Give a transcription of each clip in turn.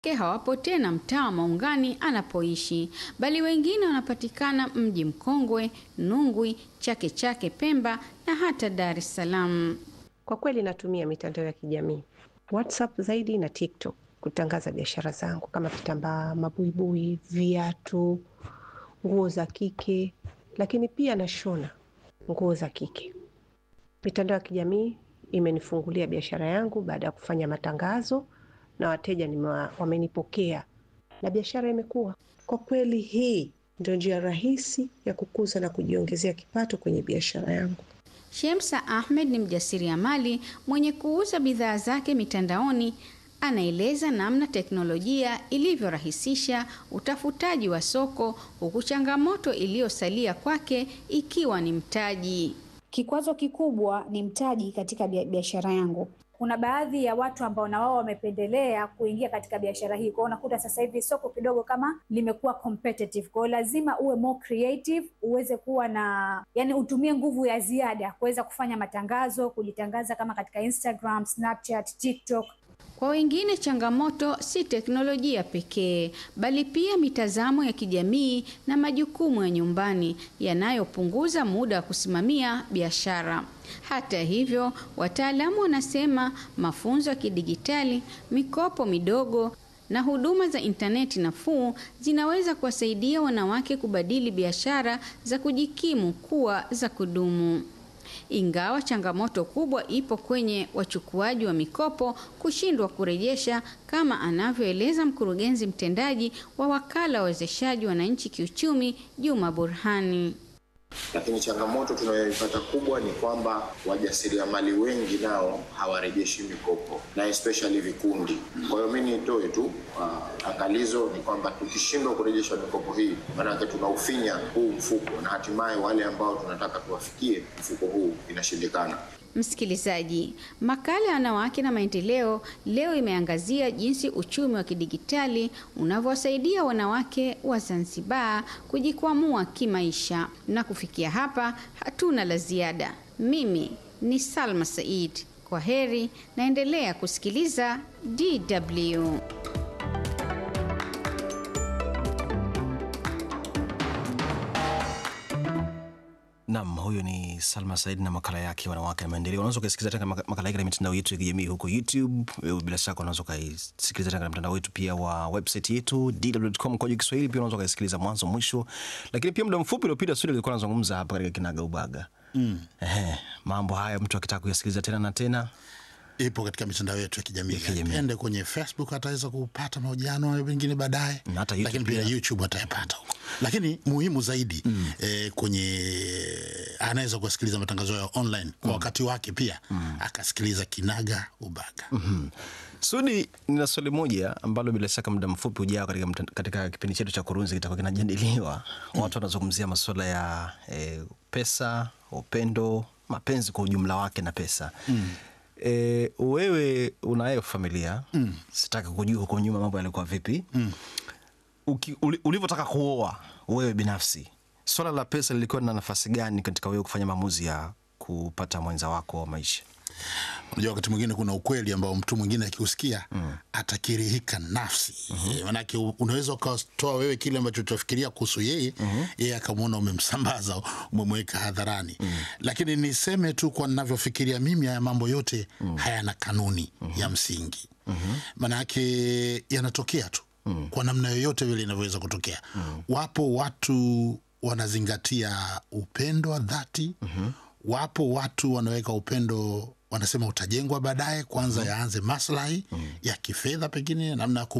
hawapo tena mtaa wa Maungani anapoishi, bali wengine wanapatikana Mji Mkongwe, Nungwi, Chake Chake, Pemba na hata Dar es Salaam. Kwa kweli natumia mitandao ya kijamii WhatsApp zaidi na TikTok kutangaza biashara zangu kama vitambaa, mabuibui, viatu, nguo za kike, lakini pia nashona nguo za kike. Mitandao ya kijamii imenifungulia biashara yangu baada ya kufanya matangazo na wateja nimewa, wamenipokea na biashara imekuwa. Kwa kweli, hii ndio njia rahisi ya kukuza na kujiongezea kipato kwenye biashara yangu. Shemsa Ahmed ni mjasiriamali mwenye kuuza bidhaa zake mitandaoni. Anaeleza namna teknolojia ilivyorahisisha utafutaji wa soko, huku changamoto iliyosalia kwake ikiwa ni mtaji. Kikwazo kikubwa ni mtaji katika biashara yangu. Kuna baadhi ya watu ambao na wao wamependelea kuingia katika biashara hii. Kwa hiyo unakuta sasa hivi soko kidogo kama limekuwa competitive. Kwa hiyo lazima uwe more creative, uweze kuwa na yani, utumie nguvu ya ziada kuweza kufanya matangazo, kujitangaza kama katika Instagram, Snapchat, TikTok. Kwa wengine changamoto si teknolojia pekee, bali pia mitazamo ya kijamii na majukumu ya nyumbani yanayopunguza muda wa kusimamia biashara. Hata hivyo, wataalamu wanasema mafunzo ya kidijitali, mikopo midogo na huduma za intaneti nafuu zinaweza kuwasaidia wanawake kubadili biashara za kujikimu kuwa za kudumu. Ingawa changamoto kubwa ipo kwenye wachukuaji wa mikopo kushindwa kurejesha, kama anavyoeleza mkurugenzi mtendaji wa wakala wa wezeshaji wananchi kiuchumi, Juma Burhani. Lakini changamoto tunayoipata kubwa ni kwamba wajasiriamali wengi nao hawarejeshi mikopo na especially vikundi. Kwa hiyo mimi nitoe tu uh, angalizo ni kwamba tukishindwa kurejesha mikopo hii, maanake tunaufinya huu mfuko na hatimaye wale ambao tunataka tuwafikie mfuko huu inashindikana. Msikilizaji, makala ya wanawake na maendeleo leo imeangazia jinsi uchumi wa kidigitali unavyowasaidia wanawake wa Zanzibar kujikwamua kimaisha. Na kufikia hapa, hatuna la ziada. Mimi ni Salma Said, kwa heri, naendelea kusikiliza DW. Nam, huyo ni Salma Said na makala yake wanawake na maendeleo. Unaweza ukaisikiliza tena makala yake na mitandao yetu ya kijamii huko YouTube. Bila shaka unaweza ukaisikiliza tena na mtandao wetu pia wa website yetu dw.com kwa Kiswahili. Pia unaweza ukaisikiliza mwanzo mwisho, lakini pia muda mfupi uliopita studio alikuwa anazungumza hapa katika kinaga ubaga mm. Ehe, mambo haya mtu akitaka kuyasikiliza tena na tena ipo katika mitandao yetu ya kijamii. Ende kwenye Facebook ataweza kupata mahojiano mengine baadaye, lakini pia YouTube atayapata huko, lakini muhimu zaidi mm. eh, kwenye anaweza kusikiliza matangazo ya online kwa mm. wakati wake pia mm. akasikiliza kinaga ubaga mm -hmm. Sudi, nina swali moja ambalo bila shaka muda mfupi ujao katika, katika kipindi chetu cha Kurunzi kitakuwa kinajadiliwa mm. watu wanazungumzia masuala ya eh, pesa, upendo, mapenzi kwa ujumla wake na pesa mm. E, wewe unayo familia mm. Sitaki kujua huko nyuma mambo yalikuwa vipi mm. Ulivyotaka kuoa wewe binafsi, swala la pesa lilikuwa na nafasi gani katika wewe kufanya maamuzi ya kupata mwenza wako wa maisha? Unajua, wakati mwingine kuna ukweli ambao mtu mwingine akiusikia mm. atakirihika nafsi mm -hmm. Manake unaweza ukatoa wewe kile ambacho utafikiria kuhusu yeye mm -hmm. yeye akamwona umemsambaza, umemweka hadharani mm -hmm. Lakini niseme tu kwa ninavyofikiria mimi, haya mambo yote mm -hmm. hayana kanuni mm -hmm. ya msingi mm -hmm. manake yanatokea tu mm -hmm. kwa namna yoyote vile inavyoweza kutokea mm -hmm. Wapo watu wanazingatia upendo wa dhati mm -hmm. Wapo watu wanaweka upendo wanasema utajengwa baadaye, kwanza mm -hmm. yaanze maslahi mm -hmm. ya kifedha, pengine namna ya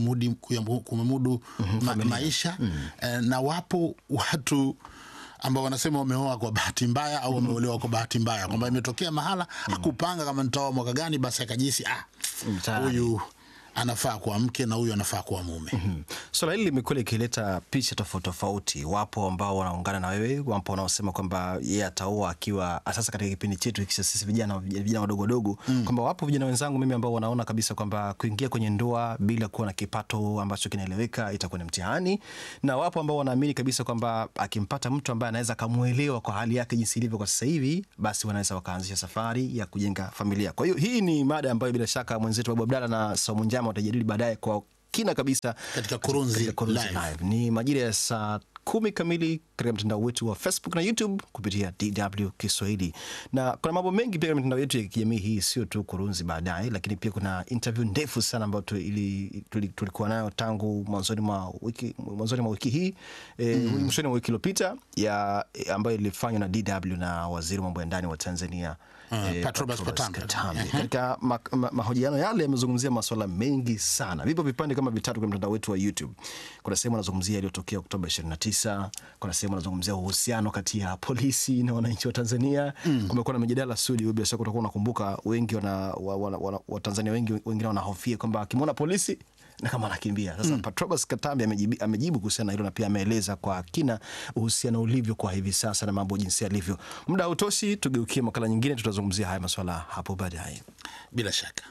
kumudu mm -hmm. ma maisha mm -hmm. na wapo watu ambao wanasema wameoa kwa bahati mbaya au wameolewa kwa bahati mbaya, kwamba imetokea mahala mm -hmm. akupanga kama nitaoa mwaka gani, basi akajisi ah, huyu anafaa kuwa mke na huyu anafaa kuwa mume. mm -hmm. Swala hili limekuwa likileta picha tofauti tofauti. Wapo ambao wanaungana na wewe, wapo wanaosema kwamba yeye ataoa akiwa sasa, katika kipindi chetu hiki sisi vijana vijana wadogo wadogo mm. kwamba wapo vijana wenzangu mimi ambao wanaona kabisa kwamba kuingia kwenye ndoa bila kuwa na kipato ambacho kinaeleweka itakuwa ni mtihani, na wapo ambao wanaamini kabisa kwamba akimpata mtu ambaye anaweza akamwelewa kwa hali yake jinsi ilivyo kwa sasa hivi, basi wanaweza wakaanzisha safari ya kujenga familia. Kwa hiyo hii ni mada ambayo bila shaka mwenzetu Babu Abdalla na Saumu Njama watajadili baadaye kwa kina kabisa Katika Kurunzi katika Kurunzi Live. Live. Ni majira ya saa kumi kamili katika mtandao wetu wa Facebook na YouTube kupitia DW Kiswahili, na kuna mambo mengi pia katika mitandao yetu ya kijamii hii, sio tu Kurunzi baadaye, lakini pia kuna interview ndefu sana ambayo tu- ili- tuli- tulikuwa nayo tangu mwanzoni mwa wiki, mwanzoni mwa wiki hii e, mwishoni mwa wiki iliyopita ya ambayo ilifanywa na DW na waziri wa mambo ya ndani wa Tanzania Ah, eh, Patrobas Patrobas Katambe. Katambe. Katika ma- ma- mahojiano yale yamezungumzia masuala mengi sana. Vipo vipande kama vitatu kwenye mtandao wetu wa YouTube. Kuna sehemu anazungumzia yaliyotokea Oktoba 29, kuna sehemu anazungumzia uhusiano kati ya polisi na wananchi wa Tanzania. Kumekuwa na mijadala Sudi, bila shaka utakuwa unakumbuka, wengi wana, wa, wana, wana, Watanzania wengi wengine wanahofia kwamba akimwona polisi na kama anakimbia sasa. Patrobas Katambe amejibu, amejibu kuhusiana na hilo na pia ameeleza kwa kina uhusiano ulivyo kwa hivi sasa na mambo jinsi yalivyo. Muda hautoshi, tugeukie makala nyingine, tutazungumzia haya maswala hapo baadaye. bila shaka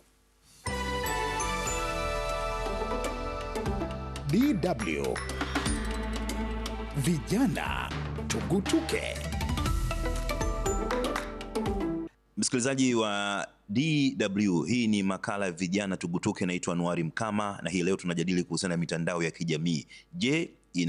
DW Vijana Tugutuke. Msikilizaji wa DW, hii ni makala ya vijana tugutuke. Naitwa Anuari Mkama na hii leo tunajadili kuhusiana na mitandao ya kijamii. Je,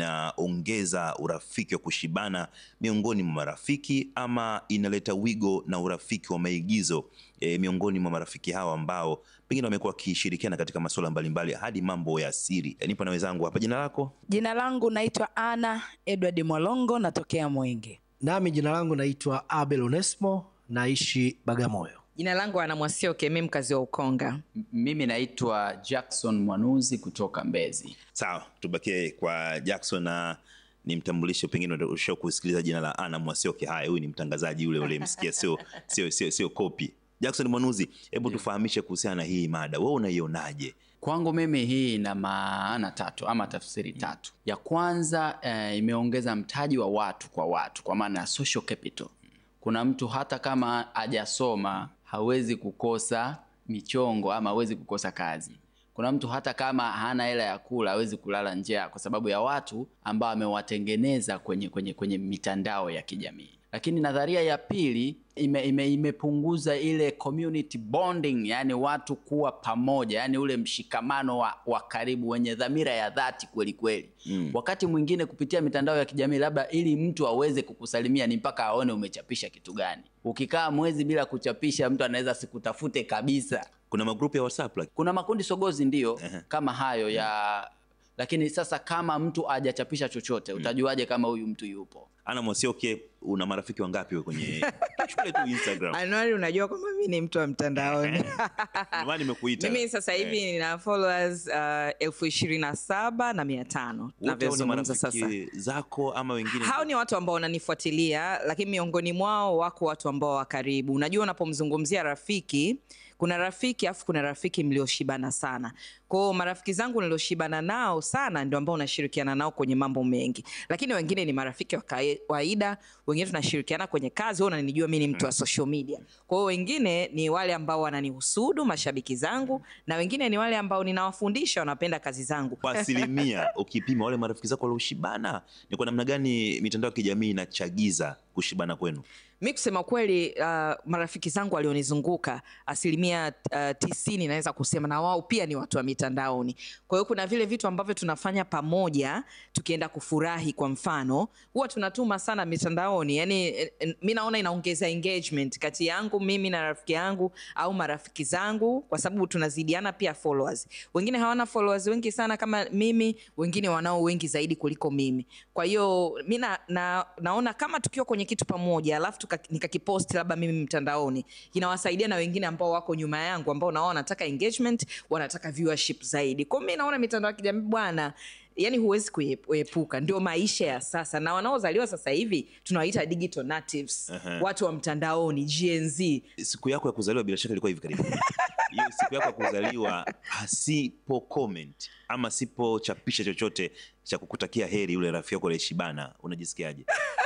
inaongeza urafiki wa kushibana miongoni mwa marafiki ama inaleta wigo na urafiki wa maigizo e, miongoni mwa marafiki hawa ambao pengine wamekuwa wakishirikiana katika masuala mbalimbali hadi mambo ya siri? E, nipo na wenzangu hapa. Jina lako? Jina langu naitwa Ana Edward Mwalongo, natokea Mwenge. Nami jina langu naitwa Abel Onesmo, naishi Bagamoyo. Jina langu Ana Mwasioke, mi mkazi wa Ukonga. M- Mimi naitwa Jackson Mwanuzi kutoka Mbezi. Sawa, tubakie kwa Jackson na nimtambulishe, pengine usha kusikiliza jina la Ana Mwasioke. Haya, huyu ni mtangazaji yule ule msikia, sio sio sio sio kopi. Jackson Mwanuzi, hebu tufahamishe kuhusiana na hii mada, wewe unaionaje? Kwangu mimi hii ina maana tatu ama tafsiri tatu. Ya kwanza eh, imeongeza mtaji wa watu kwa watu, kwa maana ya social capital. Kuna mtu hata kama hajasoma hawezi kukosa michongo ama hawezi kukosa kazi. Kuna mtu hata kama hana hela ya kula hawezi kulala njaa kwa sababu ya watu ambao amewatengeneza kwenye, kwenye, kwenye mitandao ya kijamii. Lakini nadharia ya pili ime, ime, imepunguza ile community bonding, yani watu kuwa pamoja, yani ule mshikamano wa, wa karibu wenye dhamira ya dhati kweli kweli. Mm. Wakati mwingine kupitia mitandao ya kijamii, labda ili mtu aweze kukusalimia ni mpaka aone umechapisha kitu gani. Ukikaa mwezi bila kuchapisha, mtu anaweza sikutafute kabisa. Kuna magrupu ya WhatsApp like, Kuna makundi sogozi ndio Ehe. kama hayo ya lakini sasa kama mtu hajachapisha chochote utajuaje kama huyu mtu yupo? Ana Mwasioke, una marafiki wangapi wewe kwenye shule tu Instagram? Anuari, unajua kwamba mi ni mtu wa mtandaoni. Ndio maana nimekuita. Mimi sasa hivi Eh, nina followers uh, elfu ishirini na saba na mia tano wote hao ni navyozungumza sasa. marafiki zako ama wengine? hao ni watu ambao wananifuatilia lakini miongoni mwao wako watu ambao wa karibu unajua unapomzungumzia rafiki kuna rafiki afu kuna rafiki mlioshibana sana kwao marafiki zangu nilioshibana nao sana ndio ambao unashirikiana nao kwenye mambo mengi lakini wengine ni marafiki wa kae- kawaida wengine tunashirikiana kwenye kazi wewe unanijua mi ni mtu wa social media kwa hiyo wengine ni wale ambao wananihusudu mashabiki zangu na wengine ni wale ambao ninawafundisha wanapenda kazi zangu Kwa asilimia ukipima wale marafiki zako walioshibana, ni kwa namna gani mitandao ya kijamii inachagiza kushibana kwenu? mi kusema kweli uh, marafiki zangu walionizunguka asilimia uh, tisini naweza kusema na wao pia ni watu wa mitandaoni kwa hiyo kuna vile vitu ambavyo tunafanya pamoja tukienda kufurahi kwa mfano huwa tunatuma sana mitandaoni yani eh, eh, mi naona inaongeza engagement kati yangu mimi na rafiki yangu au marafiki zangu kwa sababu tunazidiana pia followers wengine hawana followers wengi sana kama mimi wengine wanao wengi zaidi kuliko mimi kwa hiyo mi na, na, naona kama tukiwa kwenye kitu pamoja alafu tuka- nikakiposti labda mimi mtandaoni inawasaidia na wengine ambao wako nyuma yangu ambao nao wanataka engagement wanataka viewership zaidi kwao mi naona mitandao ya kijamii bwana yani huwezi kuie- kuepuka ndio maisha ya sasa na wanaozaliwa sasa hivi tunawaita digital natives Aha. watu wa mtandaoni gnz Siku yako ya kuzaliwa bila shaka ilikuwa hivi karibuni. Hiyo siku yako ya kuzaliwa asipo comment ama sipochapisha chochote cha kukutakia heri yule rafiki yako aliyeshibana, unajisikiaje?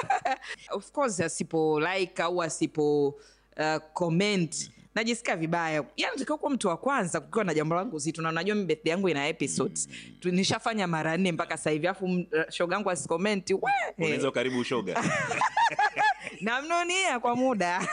of course asipo like au asipo uh, comment najisikia vibaya yani natakiwa kuwa mtu wa kwanza kukiwa na jambo langu zito na unajua mi birthday yangu ina episodes Tu- nishafanya mara nne mpaka sasa hivi afu shoga yangu asikomenti we Unaweza karibu ushoga. namnunia kwa muda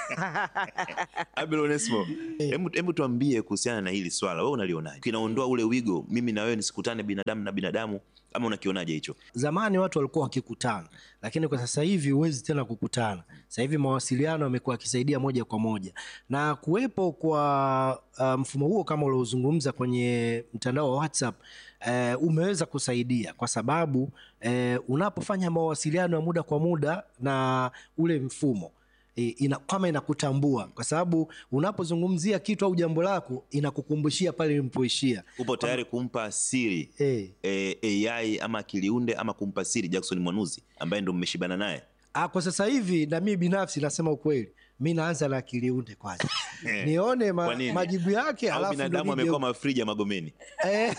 Abel Onesmo, hebu hebu tuambie kuhusiana na hili swala, wewe unalionaje? Kinaondoa ule wigo, mimi na wewe nisikutane binadamu na binadamu, ama unakionaje hicho? Zamani watu walikuwa wakikutana, lakini kwa sasa hivi huwezi tena kukutana. Sasa hivi mawasiliano yamekuwa yakisaidia moja kwa moja, na kuwepo kwa uh, mfumo huo kama uliozungumza kwenye mtandao wa WhatsApp uh, umeweza kusaidia kwa sababu uh, unapofanya mawasiliano ya muda kwa muda na ule mfumo e, ina, kama inakutambua kwa sababu unapozungumzia kitu au jambo lako inakukumbushia pale ilipoishia. Upo tayari kumpa siri Eh. eh, AI ama akiliunde ama kumpa siri Jackson Mwanuzi ambaye ndo mmeshibana naye? Ah, kwa sasa hivi na mimi binafsi nasema ukweli, mi naanza na akiliunde kwanza nione Kwa ma, nini? majibu yake, Au alafu ndo binadamu nije- amekuwa mafriji ya Magomeni? Eh,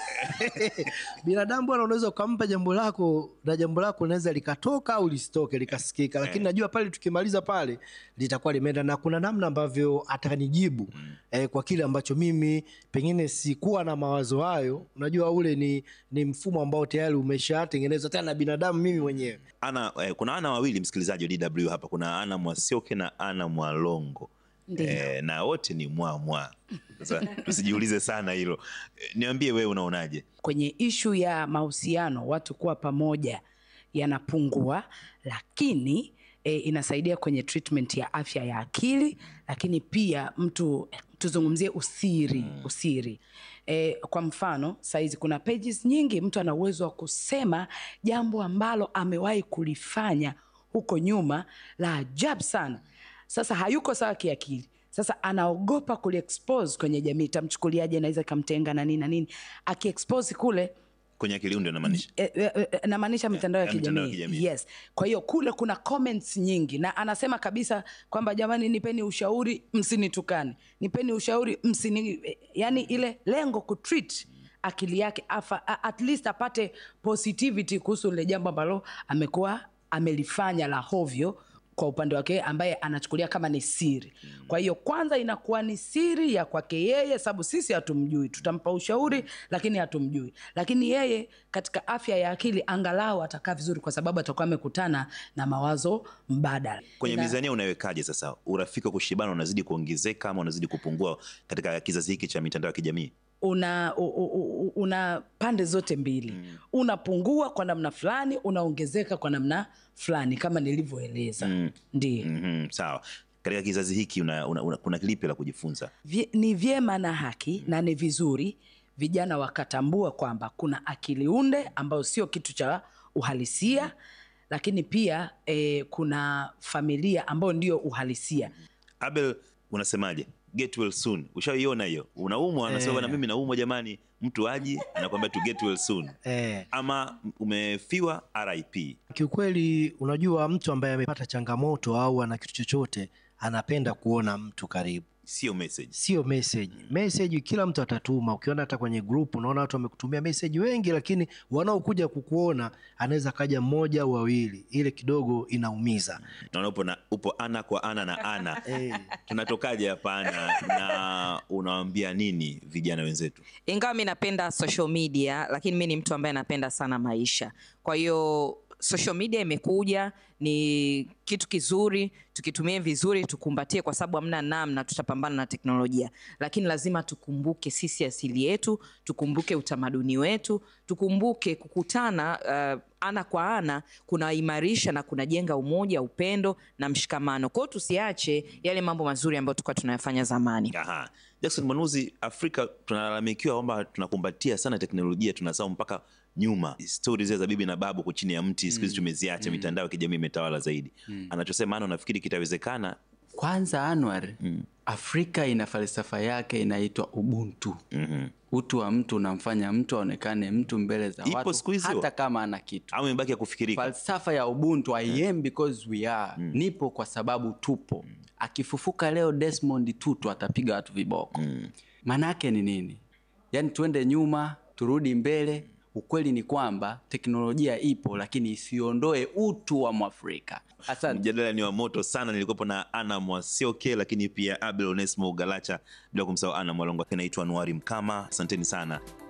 binadamu bwana, unaweza ukampa jambo lako na jambo lako linaweza likatoka au lisitoke likasikika, lakini najua pale tukimaliza pale litakuwa limeenda, na kuna namna ambavyo atanijibu eh, kwa kile ambacho mimi pengine sikuwa na mawazo hayo. Unajua ule ni, ni mfumo ambao tayari umeshatengenezwa tena na binadamu mimi mwenyewe. Ana, eh, kuna ana wawili msikilizaji wa DW hapa, kuna Ana Mwasioke na Ana Mwalongo Ndiyo. eh, na wote ni mwa mwa. Sasa tusijiulize sana hilo. Eh, niambie wewe unaonaje? kwenye ishu ya mahusiano watu kuwa pamoja yanapungua, lakini e, inasaidia kwenye treatment ya afya ya akili, lakini pia mtu tuzungumzie usiri usiri. E, kwa mfano saizi kuna pages nyingi, mtu ana uwezo wa kusema jambo ambalo amewahi kulifanya huko nyuma la ajabu sana. Sasa hayuko sawa kiakili, sasa anaogopa kuliexpose kwenye jamii, itamchukuliaje? Naweza ikamtenga na nini na nini, akiexpose kule Kwenye akiliunde unamaanisha? E, e, e, namaanisha mitandao ya ya mitandao ya kijamii kijamii. yes. Kwa hiyo kule kuna comments nyingi, na anasema kabisa kwamba jamani, nipeni ushauri, msinitukane, nipeni ushauri, msini, yani ile lengo kutreat akili yake afa, a- at least apate positivity kuhusu lile jambo ambalo amekuwa amelifanya la hovyo kwa upande wake ambaye anachukulia kama ni siri. Kwa hiyo kwanza inakuwa ni siri ya kwake yeye, sababu sisi hatumjui, tutampa ushauri lakini hatumjui. Lakini yeye katika afya ya akili angalau atakaa vizuri, kwa sababu atakuwa amekutana na mawazo mbadala. Kwenye Na- mizania unawekaje sasa? Urafiki wa kushibana unazidi kuongezeka ama unazidi kupungua katika kizazi hiki cha mitandao ya kijamii? una, u, u, u, una pande zote mbili unapungua kwa namna fulani, unaongezeka kwa namna fulani kama nilivyoeleza. Mm. Ndio. Mhm, sawa. Katika kizazi hiki una, una, una, kuna lipi la kujifunza? Vye- ni vyema na haki na ni vizuri vijana wakatambua kwamba kuna akili unde ambayo sio kitu cha uhalisia, lakini pia eh, kuna familia ambayo ndio uhalisia. Abel, unasemaje? Get well soon. Ushaiona hiyo? Unaumwa, anasema Eh. bwana, mimi naumwa jamani. Mtu aji anakwambia tu get well soon. Eh. Ama umefiwa RIP. Kiukweli, unajua mtu ambaye amepata changamoto au ana kitu chochote anapenda kuona mtu karibu, Sio message. sio message. Message kila mtu atatuma. Ukiona hata kwenye group unaona watu wamekutumia message wengi, lakini wanaokuja kukuona anaweza kaja mmoja au wawili, ile kidogo inaumiza. Naona upo, na, upo ana kwa ana na ana. Eh. Tunatokaje hapa ana na unawaambia nini vijana wenzetu? ingawa mi napenda social media lakini mi ni mtu ambaye napenda sana maisha kwa hiyo social media imekuja ni kitu kizuri tukitumie vizuri tukumbatie kwa sababu hamna namna tutapambana na teknolojia lakini lazima tukumbuke sisi asili yetu tukumbuke utamaduni wetu tukumbuke kukutana uh, ana kwa ana kunaimarisha na kunajenga umoja upendo na mshikamano kwao tusiache yale mambo mazuri ambayo tulikuwa tunayafanya zamani Aha. Jackson Mwanuzi, Afrika tunalalamikiwa kwamba tunakumbatia sana teknolojia, tunasahau mpaka nyuma stori zile za bibi na babu chini ya mti, siku hizi tumeziacha, mitandao ya kijamii imetawala zaidi. Anachosema ana, unafikiri kitawezekana? Kwanza Anwar, Afrika ina falsafa yake inaitwa ubuntu. Utu wa mtu unamfanya mtu aonekane mtu mbele za Ipo watu siku hizi hata hiyo? kama ana kitu. Au imebaki ya kufikirika? Falsafa ya ubuntu, I am because we are. Nipo kwa sababu tupo. Akifufuka leo Desmond Tutu atapiga watu viboko. Maana yake ni nini? Yaani tuende nyuma, turudi mbele. Ukweli ni kwamba teknolojia ipo, lakini isiondoe utu wa Mwafrika. Asante. Mjadala ni wa moto sana. Nilikuwepo na Ana Mwasioke, lakini pia Abel Onesmo Galacha, bila kumsahau Ana Mwalongo. Naitwa Anuari Mkama, asanteni sana.